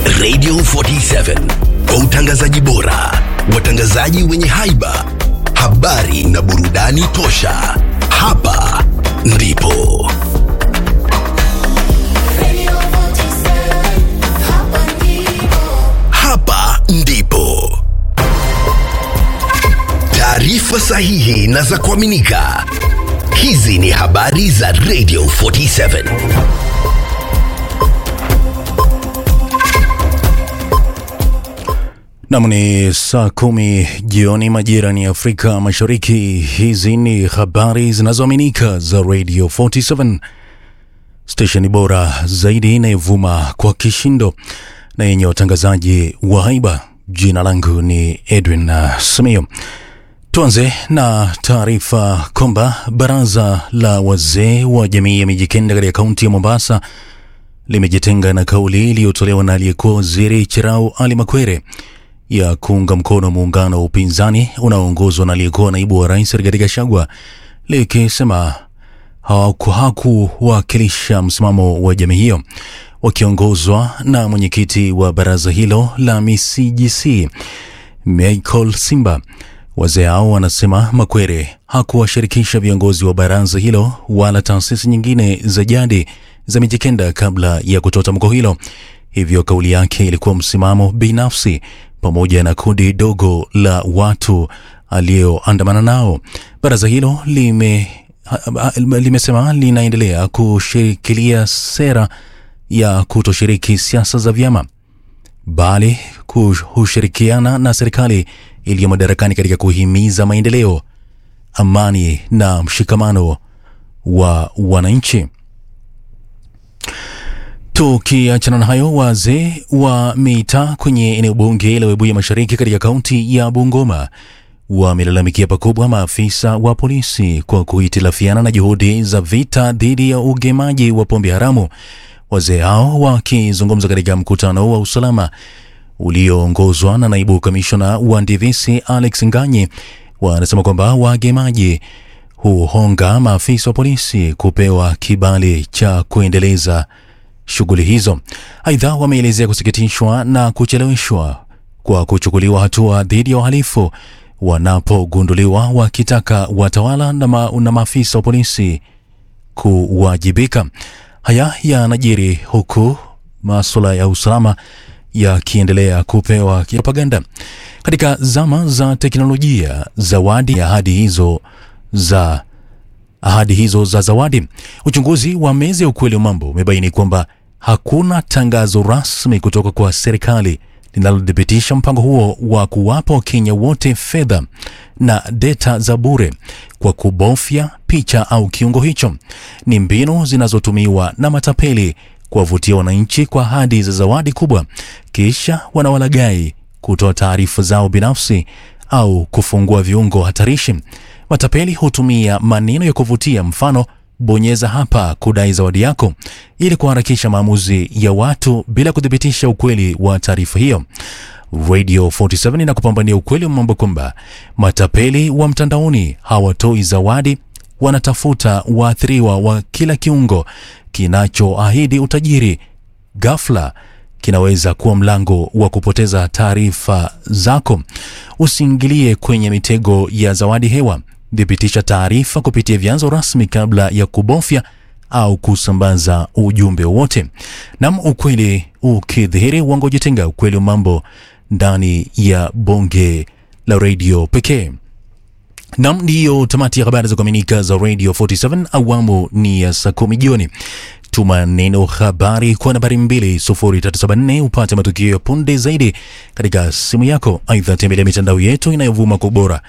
Radio 47 kwa utangazaji bora, watangazaji wenye haiba, habari na burudani tosha. Hapa ndipo hapa ndipo taarifa sahihi na za kuaminika. Hizi ni habari za Radio 47. Nam ni saa kumi jioni majira ni Afrika Mashariki. Hizi ni habari zinazoaminika za Radio 47, stesheni bora zaidi inayovuma kwa kishindo na yenye watangazaji wa haiba. Jina langu ni Edwin uh, Samio. Tuanze na taarifa kwamba baraza la wazee wa jamii ya Mijikenda katika kaunti ya Mombasa limejitenga na kauli iliyotolewa na aliyekuwa waziri Cherau Ali Makwere ya kuunga mkono muungano wa upinzani unaoongozwa na aliyekuwa naibu wa rais Rigathi Gachagua likisema hawaku- hakuwakilisha msimamo wa jamii hiyo. Wakiongozwa na mwenyekiti wa baraza hilo la MCGC Michael Simba, wazee hao wanasema Makwere hakuwashirikisha viongozi wa baraza hilo wala taasisi nyingine za jadi za Mijikenda kabla ya kutoa tamko hilo. Hivyo kauli yake ilikuwa msimamo binafsi pamoja na kundi dogo la watu aliyoandamana nao. Baraza hilo lime ha- ha- limesema linaendelea kushikilia sera ya kutoshiriki siasa za vyama bali kushirikiana na serikali iliyo madarakani katika kuhimiza maendeleo, amani na mshikamano wa wananchi. Tukiachana na hayo, wazee wa mitaa kwenye eneo bunge la Webuye Mashariki katika kaunti ya Bungoma wamelalamikia pakubwa maafisa wa polisi kwa kuhitilafiana na juhudi za vita dhidi ya ugemaji wa pombe haramu. Wazee hao wakizungumza katika mkutano wa usalama ulioongozwa na naibu kamishona wa ndivisi Alex Nganyi wanasema kwamba wagemaji huhonga maafisa wa polisi kupewa kibali cha kuendeleza shughuli hizo. Aidha, wameelezea kusikitishwa na kucheleweshwa kwa kuchukuliwa hatua dhidi ya wahalifu wanapogunduliwa, wakitaka watawala na, ma, na maafisa wa polisi kuwajibika. Haya yanajiri huku masuala ya usalama yakiendelea kupewa propaganda. Katika zama za teknolojia, zawadi ya ahadi hizo za ahadi hizo za zawadi. Uchunguzi wa meza ya ukweli wa mambo umebaini kwamba hakuna tangazo rasmi kutoka kwa serikali linalothibitisha mpango huo wa kuwapa Wakenya wote fedha na data za bure kwa kubofya picha au kiungo hicho. Ni mbinu zinazotumiwa na matapeli kuwavutia wananchi kwa ahadi za zawadi kubwa, kisha wanawalagai kutoa taarifa zao binafsi au kufungua viungo hatarishi. Matapeli hutumia maneno ya kuvutia, mfano bonyeza hapa kudai zawadi yako, ili kuharakisha maamuzi ya watu bila kuthibitisha ukweli wa taarifa hiyo. Radio 47 inakupambania ukweli wa mambo kwamba matapeli wa mtandaoni hawatoi zawadi, wanatafuta waathiriwa wa kila kiungo kinachoahidi utajiri. Ghafla kinaweza kuwa mlango wa kupoteza taarifa zako. Usiingilie kwenye mitego ya zawadi hewa. Thibitisha taarifa kupitia vyanzo rasmi kabla ya kubofya au kusambaza ujumbe wowote. Nam, ukweli ukidhihiri, uongo jitenga. Ukweli wa mambo ndani ya bonge la redio pekee. Nam, ndiyo tamati ya habari za kuaminika za Radio 47 awamu ni ya saa kumi jioni. Tuma neno habari kwa nambari 20374 upate matukio ya punde zaidi katika simu yako. Aidha, tembelea mitandao yetu inayovuma kwa ubora